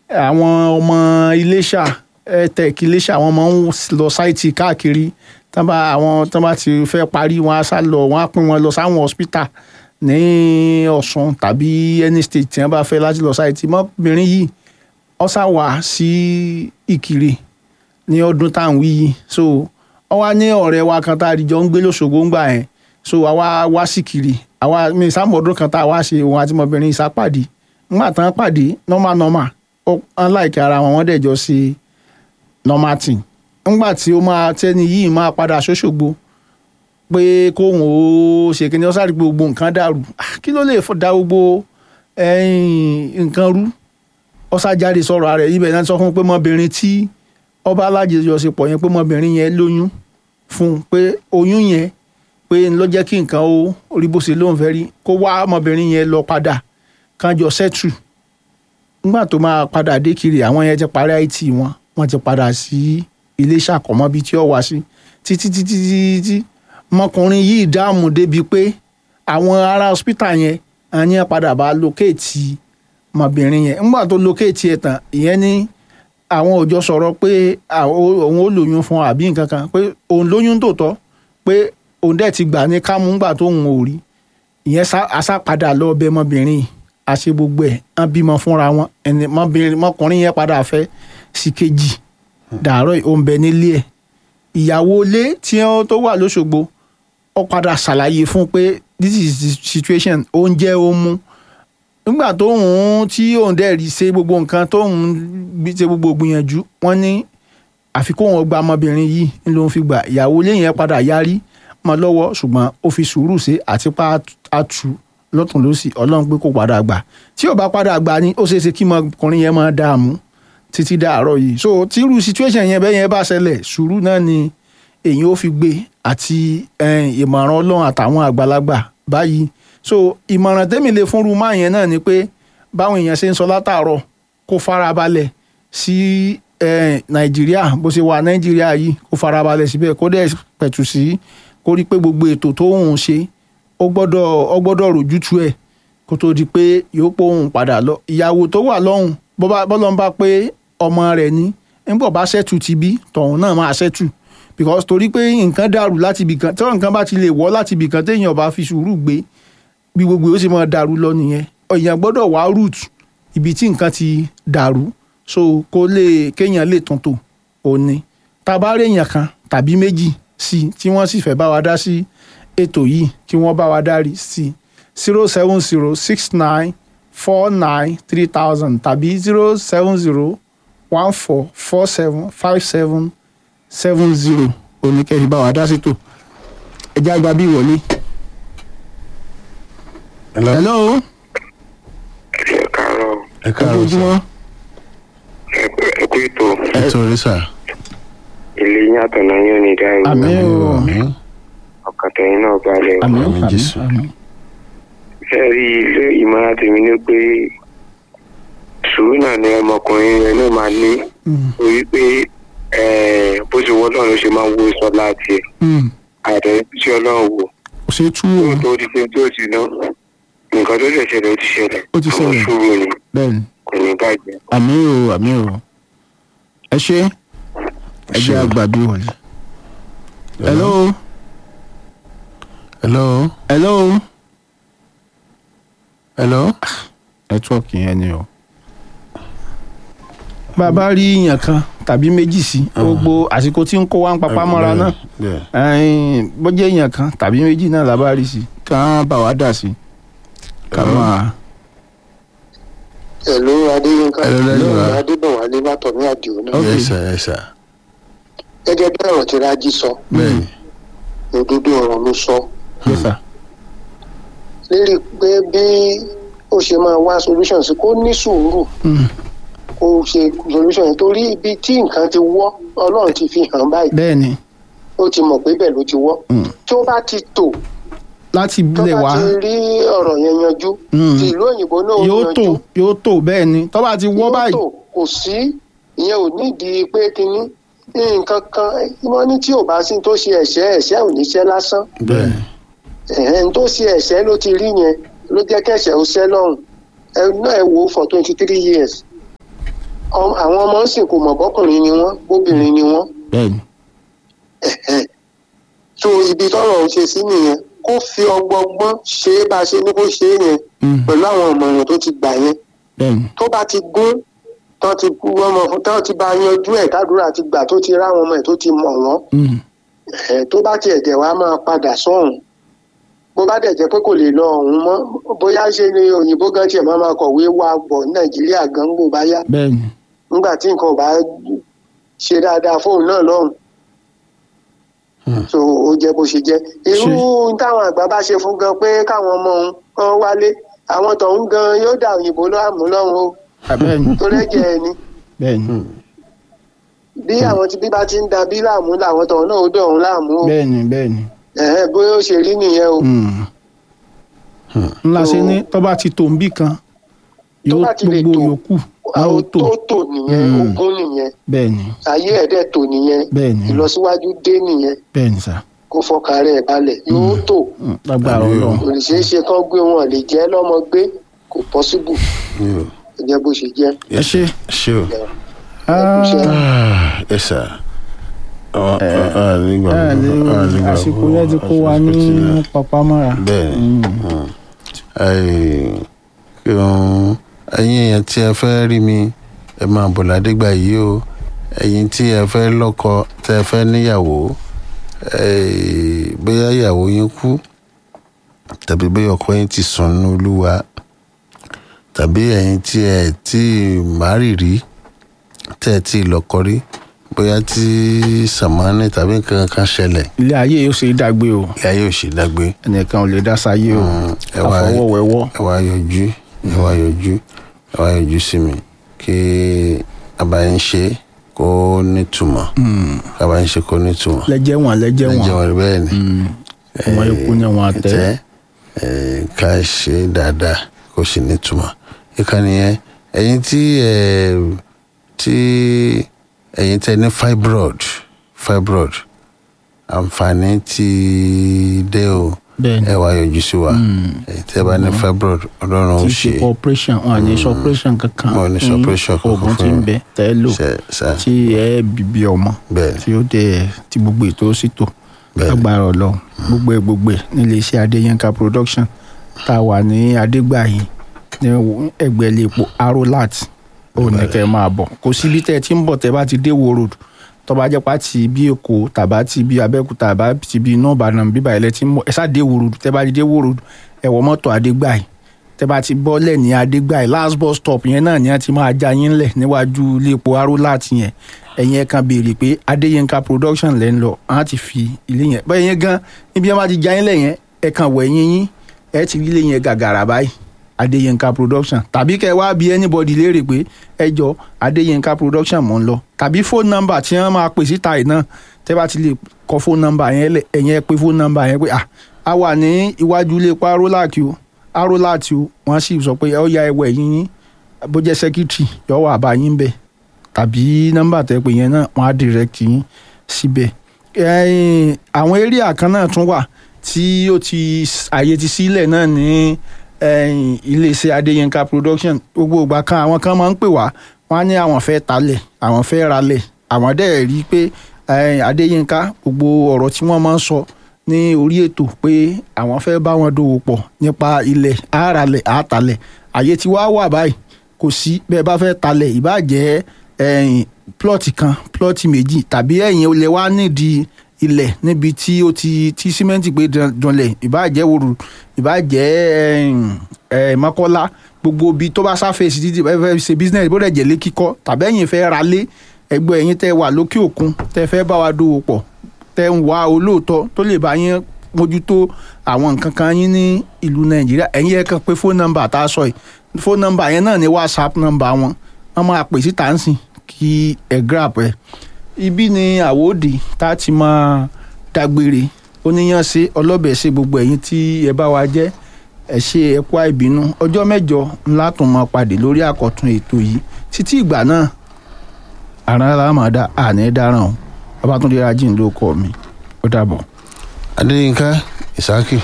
àwọn ọmọ iléṣà tech iléṣà wọn máa ń lọ sáìtì káàkiri tán bá àwọn tán bá ti fẹ́ parí wọn á sá lọ wọn á pín wọn lọ sáwọn hospital ní ọ̀ṣun tàbí any state tí wọ́n bá fẹ́ láti lọ sáìtì mọ́bìnrin yìí ó sá wá sí ìkirè ní ọdún tá à ń wí yìí so ó wá ní ọ̀rẹ́ wa kan tá a jọ ń gbé lóṣogbo ń gbà yẹn so àwa wá sí kiri àwa mi sámọ̀ọ́dún kan tá a wá ṣe òun àti ọmọbìnrin ìsápàdé ńgbà tán pàdé normal normal ó unlike ara wọn wọ́n dẹ̀ jọ ṣe normal thing ńgbà tí ó máa tẹ́ni yìí máa padà ṣóṣogbo pé kóhun ó ṣe kí ni ó sáré gbogbo nǹkan dàrú Ah, kí ló lè fọ- da gbogbo ẹ̀yìn nǹkan rú ó sá jáde sọ̀rọ̀ rẹ̀ ibẹ̀ náà sọ fún un pé mọ́bìnrin tí ọba alájọṣepọ̀ yẹn pé mọ́bìnrin yẹn lóyún fún un pé oyún yẹn pé ń lọ jẹ́ kí nǹkan ó rí bó ṣe lóun fẹ́ rí kó wá ọmọbìnrin yẹn lọ padà kán jọ sẹ́tù nígbà tó máa padà dé kiri àwọn yẹn ti parí it wọn wọ́n ti padà sí ilé ìṣàkọ́mọ́ bíi tí ó wá sí títí títí títí mọkùnrin yìí dáàmú débi pé àwọn ará hospital yẹn àní ẹ̀ padà bá lókèétì ọmọbìnrin yẹn ńgbà tó lókèétì ẹ̀ tán ìyẹn ní àwọn òjò sọ̀rọ̀ pé àwọn- òun ó lóyún fún àbí nǹkan kan pé òun lóyún tòótọ́ pé òun dẹ̀ ti gbà ní kámú ńgbà tó òun ò rí ìyẹn sá- asápadà lọ bẹ ọmọbìnrin yìí àṣe gbogbo ẹ̀ wọ́n bímọ fúnra wọn ẹni mọ́bìnrin- mọ́kùnrin yẹn padà fẹ́ sí kejì dàárọ̀ yìí, ó ń bẹ nílé ẹ̀ ìyàwó ilé tí wọ́n tó wà lóṣogbo ó padà ṣàlàyé fún un pé this is the situation oúnjẹ ó mú nígbà tó ń tí òun dẹ̀ rí ṣe gbogbo nǹkan tó ń gbé- ṣe gbogbo gbìyànjú wọ́n ní àfi kó wọn gba ọmọbìnrin yìí ń ló ń fi gbà ìyàwó ilé yẹn padà yarí mọ́ lọ́wọ́ ṣùgbọ́n ó fi sùúrù ṣe àti pa àtú lọ́tún lọ́sì ọlọ́run pé kó padà gbà tí ò bá padà gbà ni ó ṣeé ṣe kí ọmọkùnrin yẹn máa dààmú títí dàárọ̀ yìí so tírú situation yẹn bẹ́ẹ̀ yẹn bá ṣẹlẹ̀ sùúrù náà ni èyí ó fi gbé àti eh, ìmọ̀ràn ọlọ́run àtàwọn àgbàlagbà báyìí so ìmọ̀ràn tẹ́mi lè fún rúmá yẹn náà ni pé báwọn èèyàn ṣe ń sọ látàárọ̀ kó farabalẹ̀ sí eh, nàìjíríà bó ṣe wà nàìjíríà yìí kó farabalẹ̀ síbẹ̀ kó dẹ̀ pẹ̀tù sí kó rí pé gbogbo ètò tó ń ṣe ó gbọ́dọ̀ ó gbọ́dọ̀ rójútu ẹ̀ kó tó di pé yóò pé òun padà lọ ìyàwó tó wà lọ́hùn bó bá bọ́lọ́ ń bá pé ọmọ rẹ̀ ní nígbà bá ṣẹ́tù ti bí tọ̀hún náà máa ṣẹ́tù because torí pé nǹkan dàrú láti ibì kan tí nǹkan bá ti lè wọ́ láti ibì kan téèyàn bá fi sùúrù gbé bí gbogbo yóò sì máa dàrú lọ nìyẹn èèyàn gbọ́dọ̀ wá root ibi tí nǹkan ti dàrú so kó lè kéèyàn lè tuntun òní tá a bá rí èèyàn kan tàbí méjì sí i tí wọ́n sì fẹ́ bá wa dá sí ètò yìí kí wọ́n bá wa dárí sí i zero seven zero six nine four nine three thousand tàbí zero seven zero one four four seven five seven seven zero oníkẹ́yìn bá wa dá sí tò ẹjẹ́ àgbà bí wọlé. Hello. hello ẹ káàárọ̀ ẹ káàárọ̀ sà ojoojúmọ́ ẹ kú ètò ẹ torí sà. ilé yín àtọ̀nà yín ò ní dá ìlú Àmín. o. àmín. ọkàn tẹ̀yìn náà balẹ̀ o. àmì Àmín, àmì Jésù. àmì. ṣe rí ilé ìmọ̀ràn tèmi ní pé sùúrù náà ni ọmọkùnrin yẹn náà máa ní Mm, torí pé eh, bó ṣe wọ́n náà ló ṣe máa ń wo sọ láti ẹ̀ mm. àtẹ tí ọlọ́run wò kò ṣe tú o tó di pé tó ti ná nǹkan tó lè ṣẹlẹ̀ ó ti ṣẹlẹ̀ Ó ti ṣẹlẹ̀. àwọn sùúrù ni bẹ́ẹ̀ ni kò ní bàjẹ́. àmì o àmì o ẹ ṣe ẹ jẹ́ ṣé o. àgbà bí wọlé. hello hello. hello hello. nẹ́tíwọ́ọ̀kì yẹn ni o. bàbá rí èèyàn kan tàbí méjì sí gbogbo àsìkò tí ń kó wa ń papá mọ́ra náà bẹ́ẹ̀ ẹ̀ẹ́n, bó jẹ́ èèyàn kan tàbí méjì náà la bá rí sí ká bá wa dà sí ká Hello. máa. Hello Adéyínká Hello, lẹ́yìn wa. Adébọ̀wálé látọ̀mí àdìo náà. Ok. yes sir yes sir. Gẹ́gẹ́ bí ọ̀rọ̀ tí Rájí sọ, bẹ́ẹ̀ni. òdodo ọ̀rọ̀ ló sọ. yes sir. Lérí pé bí ó ṣe máa wá solution sí kó ní sùúrù Mm, kó ṣe solution yẹn torí ibi tí nǹkan ti wọ́ Ọlọ́run ti fi hàn báyìí. bẹ́ẹ̀ ni Ó ti mọ̀ pé bẹ́ẹ̀ ló ti wọ́. Mm. Tó bá ti tò láti tó lè bá wá ti rí ọ̀rọ̀ yẹn yanjú. Mm. Ti ìlú òyìnbó náà ó yóò yanjú. tò yóò tò bẹ́ẹ̀ ni tó bá ti wọ́ Yóò báyìí tò, kò sí ìyẹn ò nídìí pé kínní nǹkan kan wọ́n ní tí ò bá sí tó ṣe ẹ̀ṣẹ̀ ẹ̀ṣẹ̀ ò ní ṣẹ́ lásán. bẹ́ẹ̀ni. ẹ̀hẹ́n tó ṣe ẹ̀ṣẹ̀ ló ti rí yẹn ló jẹ́ kẹ̀ṣẹ̀ ó ṣẹ́ lọ́rùn ẹ náà ẹ wò ó for twenty three years Ọ- àwọn ọmọ ń sìn kò mọ̀ bọ́kùnrin ni wọ́n bóbìnrin ni wọ́n bẹ́ẹ̀ni so ibi tọ́rọ̀ ń ṣe sí nìyẹn kó fi ọgbọgbọ́n ṣe é bá a ṣe ní kó ṣe é yẹn Mm. pẹ̀lú àwọn ọ̀mọ̀ràn tó ti gbà yẹn bẹ́ẹ̀ni tó bá ti gún tó ti kú ọmọ fún tó ti bá yanjú ẹ̀ kádùrà ti gbà tó ti ráwọn ọmọ ẹ̀ tó ti mọ̀ wọ́n Mm. ẹ̀ tó bá tiẹ̀ dẹ̀ wá máa padà sọ́hùn bó bá dẹ̀ jẹ́ pé kò lè lọ ọ̀hún mọ́ bóyá ṣe ni òyìnbó gan tiẹ̀ máa máa kọ̀wé wá bọ̀ ní nàìjíríà gan gbò bá yá bẹ́ẹ̀ni nígbà tí nǹkan ò bá ṣe dáadáa fóun náà lọ́hùn so ó jẹ́ bó ṣe jẹ́ irú táwọn àgbà bá ṣe fún gan pé káwọn ọmọ òun kan wálé àwọn tọ̀hún gan yóò dà òyìnbó láàmú lọ́hùn o bẹ́ẹ̀ni tó rẹ́jẹ̀ ẹ̀ ni bẹ́ẹ̀ni bí àwọn tí bí bá ti ń da bí láàmú làwọn tọ̀hún náà ó dọ̀ òun láàmú o bẹ́ẹ̀ni bẹ́ẹ̀ni. ẹ̀hẹ́n bóyá ó ṣe rí nìyẹn o Mm. ńlá ṣe ní tó bá ti tò ń bì kan Tó yóò bá ti lè gbogbo tò, yòókù á ó àwọn tò tó tò nìyẹn Mm. ogún nìyẹn bẹ́ẹ̀ni ayé ẹ̀ dẹ̀ tò nìyẹn bẹ́ẹ̀ni ìlọsíwájú dé nìyẹn bẹ́ẹ̀ni sá kó fọkàn rẹ̀ balẹ̀ yóò tò Mm, lágbára Àmì o. Ọlọ́run kò lè ṣeé ṣe kán gbé wọn lè jẹ́ lọ́mọ gbé kò pọ́síbù mi ò ó jẹ́ bó ṣe jẹ́. ẹ ṣe ṣe o. Ah, Ah, ẹ sà. Ọ- ọ- ọ, nígbà ẹ lè gbogbo, ọ, nígbà àsìkò gbogbo, yẹn ti kó wa ní àsìkò tí- papamọ́ra bẹ́ẹ̀ni Mm. Mm. Ai, kí wọn- ẹ̀yin èèyàn tí ẹ fẹ́ rí mi ẹ máa bọ̀ ládégbà yìí o ẹ̀yin tí ẹ fẹ́ lọ́kọ tẹ ẹ fẹ́ níyàwó ai, bóyá ìyàwó yín kú tàbí bóyá ọkọ yín ti sùn nínú olúwa tàbí ẹ̀yin tí ẹ tí márì rí tẹ ẹ tí lọ́kọ rí bóyá tí sàmánì tàbí nǹkan kan ṣẹlẹ̀ ilé ayé yóò ṣe é dàgbé o ìyá yóò ṣe dágbé ẹnìkan ò lè dá sáyé o ẹ wá- àfọwọ́wẹ́wọ́ ẹ wá yọjú ẹ wá yọjú ẹ wá yọjú sí mi kí abayín ṣe kó nítumọ̀ abayín ṣe kó nítumọ̀ lẹ́jẹ̀ wọn lẹ́jẹ̀ ẹ wọn jẹ́ wọn bẹ́ẹ̀ ni wọn ikú ni wọn tẹ tẹ́ ẹ ká ṣe dáadáa kó sì nítumọ̀ ìkànnì yẹn ẹ̀yin tí ẹ tí ẹ̀yin tẹ́ ní fibroid fibroid àǹfààní ti dé o bẹ́ẹ̀ni ẹ wá yọjú sí wa ẹ̀yin tẹ́ bá ní fibroid ọlọ́run ó kì í ṣe ṣe operation wọn à ní sọ operation kankan Wọn ò ní sọ Mm, operation kankan oògùn fún tí ń yín. bẹ tẹ́ ẹ lò ṣe ṣe tí ẹ bíbí ọmọ bẹ́ẹ̀ tí ó dé tí gbogbo ètò ó sì tò Bẹ́ẹ̀ni. agbára Ọlọ́run gbogbo ẹ gbogbo ẹ nílé iṣẹ́ Adéyínká production tá a wà ní Adégbàyí ní ẹ̀gbẹ́ ilé epo Arolat ó ní kẹ́ ẹ máa bọ̀ kò síbi tẹ́ ẹ ti ń bọ̀ tẹ́ bá ti dé wo road tó bá jẹ́ pàtì bí Èkó tàbá ti bí Abẹ́òkúta tàbá ti bí iná Ìbàdàn bíbá ilẹ̀ ti ń bọ̀ ẹ sá dé wo road tẹ́ bá ti dé wo road ẹ wọ mọ́tò Adégbàyí tẹ́ bá ti bọ́lẹ̀ ní Adégbàyí last bus stop yẹn náà ni wọ́n ti máa já yín lẹ̀ níwájú ilé epo Arolat yẹn ẹ̀yin ẹ̀ kan béèrè pé Adéyínká production lẹ́ ń lọ àwọn ti fi ilé yẹn bẹ́ẹ̀ yẹn gan níbi wọn bá ti já yín lẹ̀ yẹn ẹ̀ kan wẹ̀ yín yín ẹ̀ ti rí ilé yẹn gàgàrà báyìí Adéyínká production tàbí kẹ́ ẹ wá bí anybody léèrè pé ẹ jọ Adéyínká production mò ń lọ tàbí phone number tí wọ́n máa pè síta yìí náà tẹ́ bá ti lè kọ phone number yẹn lẹ̀ ẹ̀yin ẹ pé phone number yẹn pé ah a wà ní iwájú ilé epo Arolac o Arolac o wọ́n sì sọ pé ẹ ó ya ẹwẹ́ yín yín bó jẹ́ secretary yọ wà bá yín bẹ́ẹ̀ tàbí nọ́mbà tẹ́ pé yẹn náà wọ́n á direct yín síbẹ̀ ẹ̀yìn àwọn area kan náà tún wà tí ó ti àyè ti sílẹ̀ náà ní ẹ̀yìn iléeṣẹ́ Adéyínká production gbogbo ìgbà kan àwọn kan máa ń pè wá wọ́n á ní àwọn fẹ́ talẹ̀ àwọn fẹ́ ralẹ̀ àwọn dẹ̀ rí i pé ẹ̀yìn Adéyínká gbogbo ọ̀rọ̀ tí wọ́n máa ń sọ ní orí ètò pé àwọn fẹ́ bá wọn dòwò pọ̀ nípa ilẹ̀ àràlẹ̀ àtàlẹ̀ àyè tí wàá wà báyìí kò sí bẹ́ẹ̀ bá fẹ́ talẹ̀ ìbàjẹ́ ẹ̀yìn plọ́ọ̀tì kan plọ́ọ̀tì méjì tàbí ẹ̀yìn olè wá nídìí ilẹ̀ níbi tí ó ti tí símẹ́ǹtì gbé dan- danlẹ̀ ìbàjẹ́ òru ìbàjẹ́ ẹ̀yìn ẹ̀ mọ́kọ́lá gbogbo ibi tó bá sáfẹ̀sì títí bẹ́ẹ̀ fẹ́ ṣe business bó dẹ̀ jẹ́ lé kíkọ́ tàbí ẹ̀yìn fẹ́ ra lé ẹgbẹ́ ẹ̀yìn tẹ́ wà lókè òkun tẹ́ fẹ́ bá wa dòwò pọ̀ tẹ́ ń wá olóòótọ́ tó lè bá yín mójútó àwọn nǹkan kan yín ní ìlú nàìjíríà ẹ̀yin ẹ̀ kàn pé fóònù nọ́mbà tá a sọ yìí fóònù nọ́mbà yẹn náà ní whatsapp nọ́mbà wọn wọ́n máa pè síta ń sìn kí ẹ grab ẹ ibi ni àwòdì tá a ti máa dágbére oníyànṣe ọlọ́bẹ̀ ṣe gbogbo ẹ̀yin tí ẹ bá wa jẹ́ ẹ ṣe ẹ kú àìbínú ọjọ́ mẹ́jọ ńlá tún máa pàdé lórí àkọ́tún ètò yìí títí ìgbà náà àrùn alámàdá àní dáràn o Babátúndé Rájí ló kọ mi ó dàbọ̀. adéyínká ìsákì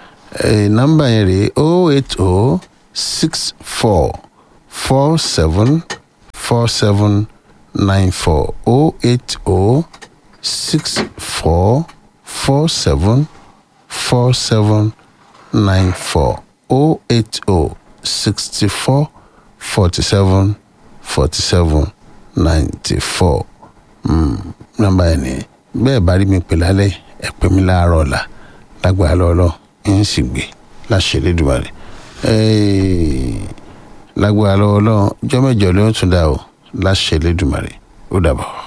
ẹ nọ́mbà yẹn rèé o eight o six four four seven four seven nine four o eight o six four four seven four seven nine four o eight o sixty four forty seven forty seven ninety four nọ́mbà ẹ̀ ní bẹ́ẹ̀ bá rí mi pè lálẹ́ ẹ pè mí láàárọ̀ ọ̀la lágbára lọ́lọ́ ń sì gbé láṣẹ lẹ́dùnmarè lágbára lọ́wọ́ lọ́wọ́ jọ́mẹ́jọ ló ń tún dà o láṣẹ lẹ́dùnmarè ó dàbọ̀.